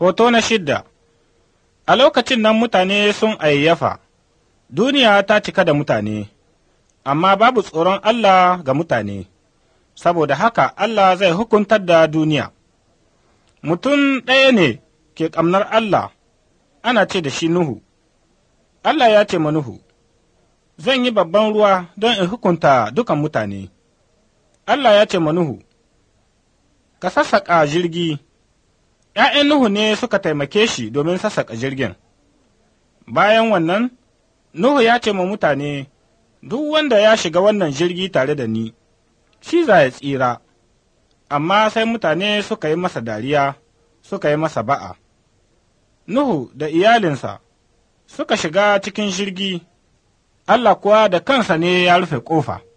Hoto na shidda A lokacin nan mutane sun ayyafa, duniya ta cika da mutane, amma babu tsoron Allah ga mutane, saboda haka Allah zai hukuntar da duniya. Mutum ɗaya ne ke ƙamnar Allah, ana ce da shi Nuhu. Allah ya ce ma Nuhu, Zan yi babban ruwa don in hukunta dukan mutane. Allah ya ce ma Nuhu, Ka sassaƙa jirgi. ’Ya'yan Nuhu ne suka taimake shi domin sassaƙa jirgin. Bayan wannan, Nuhu ya ce ma mutane, Duk wanda ya shiga wannan jirgi tare da ni, shi za ya tsira, amma sai mutane suka yi masa dariya, suka yi masa ba'a. Nuhu da iyalinsa suka shiga cikin jirgi, Allah kuwa da kansa ne ya rufe ƙofa.